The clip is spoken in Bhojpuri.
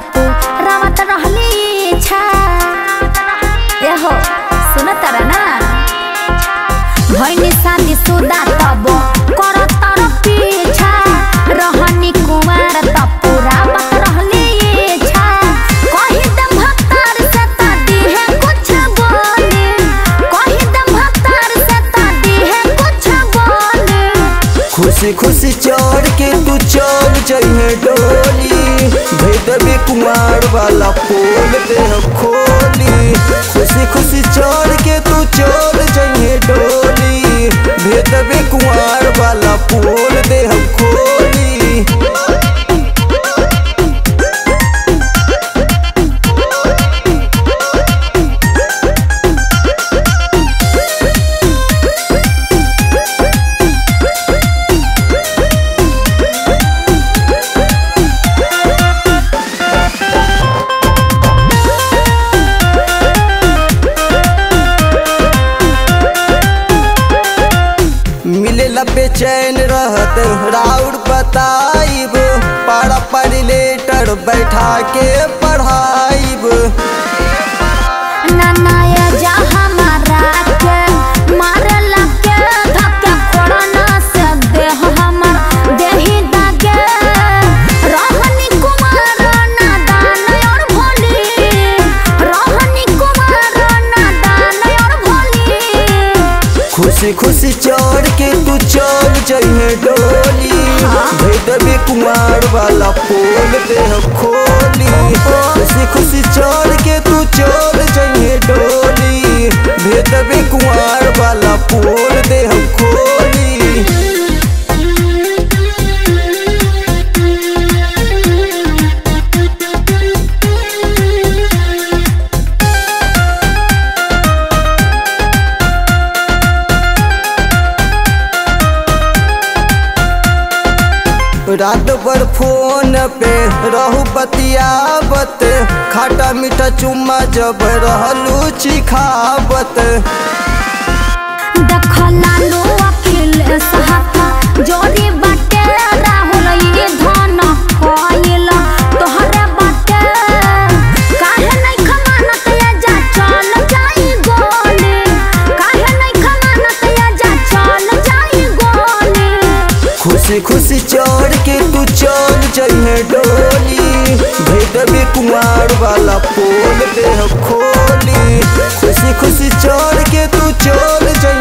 तपू रावत रहली छा एहो सुन तारा ना भैनी शादी सुदा तब कर तर पीछा रहनी कुमार तपू रावत रहली छा कही दम भक्तार से तादी है कुछ बोले कही दम भक्तार से तादी है कुछ बोले खुशी खुशी चढ़ के तू चल जइहे डोली भेदबे कुमार वाला पोल दे खोली खुशी खुशी चढ़ के तू चल जइहे डोली भेदबे कुमार वाला पोल दे खोली मिलेला बेचैन रहत राउर बताइब पारा पर लेटर बैठा के पढ़ाइब ननाया जा हमारा के मारला के धक्का फोड़ना से देह हमर देही दागे रहनी कुमार नादान और भोली रहनी कुमार नादान और भोली खुशी खुशी चढ़ के तू चल जइहे डोली भेदबे कुमार वाला पोल दे खोली खुशी खुशी चढ़ के तू चल जइहे डोली भेदबे कुमार वाला पोल दे खोली रात भर फोन पे रहू बतियावत खाटा मीठा चुम्मा जब रहलू चिखावत दखला लो अखिल सहाता जोरी बाटे राहुल ये धन कोइल तोहरे बाटे काहे नहीं खमानत या जा चल जाई गोले काहे नहीं खमानत या जा चल जाई गोले खुशी खुशी चढ़ के तू चल जइहे डोली भेदबे कुमार वाला पोल दे खोली खुशी खुशी चढ़ के तू चल जइहे